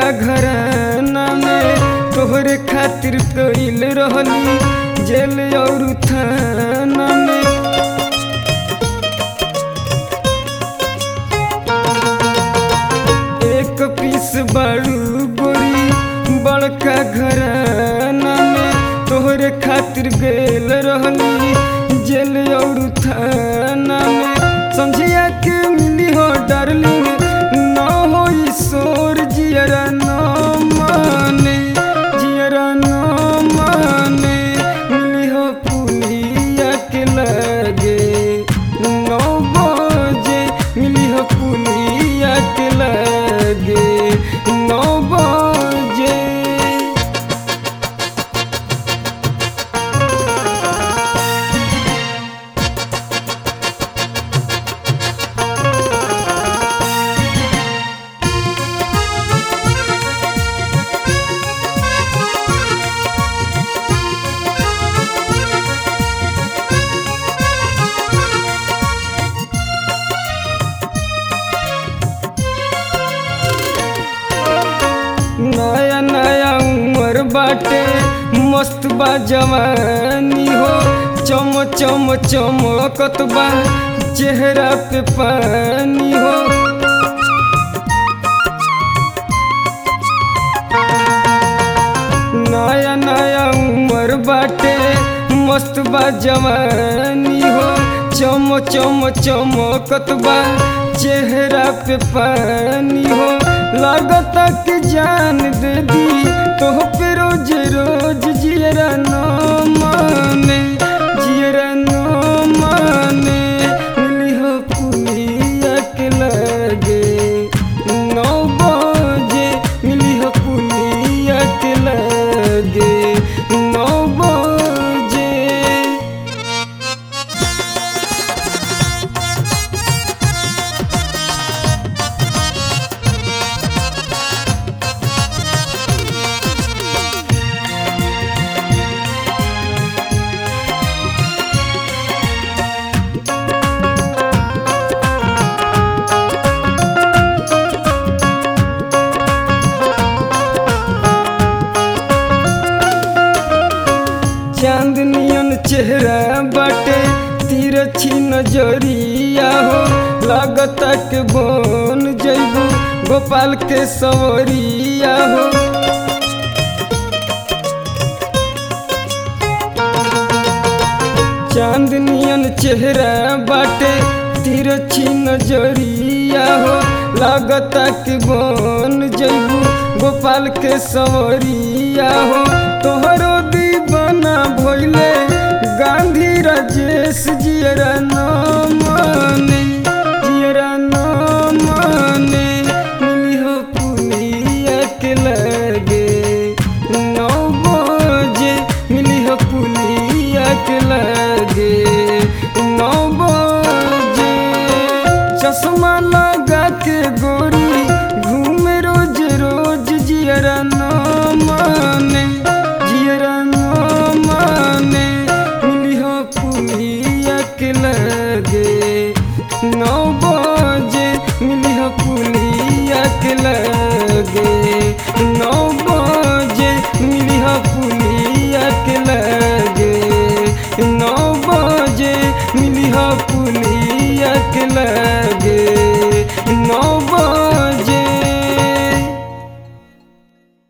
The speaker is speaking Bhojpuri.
घराना में तोहरे खातिर कइल रहली जेल और थाना में एक पीस बाड़ू गोरी बड़का घराना में तोहरे खातिर गेल रहली जेल और थाना में समझिया के मिली हो डार्लिंग न हो ईश्वर जियरा न माने जियरा न माने मिली हो पुलिया के लगे नौ बजे मिली हो पुलिया के लगे नौ बजे नया नया उम्र बाटे मस्त बा जवानी हो चम चम चमकत बा चेहरा पे पानी हो नया नया उम्र बाटे मस्त बा जवानी हो चम चम चमकत बा चेहरा पे पानी हो लागत कि जान दे दी तो पे रोज रोज जियरा न माने जियरा न माने मिली हो पुलिया के लगे नौ बजे मिली हो पुलिया के लगे नौ बजे चांदनियन चेहरा बाटे तिरछी नजरिया हो लागता के बन जैबू गोपाल के सवरिया हो चांदनियन चेहरा बाटे तिरछी नजरिया हो लागता के बन जैबू गोपाल के सवरिया हो तोहरो दीवाना भइले गांधी राजेश जियरा न माने जियरा न माने मिली हो पुलिया के लगे नौ बजे मिली हो पुलिया के लगे नौ बजे चश्मा लगा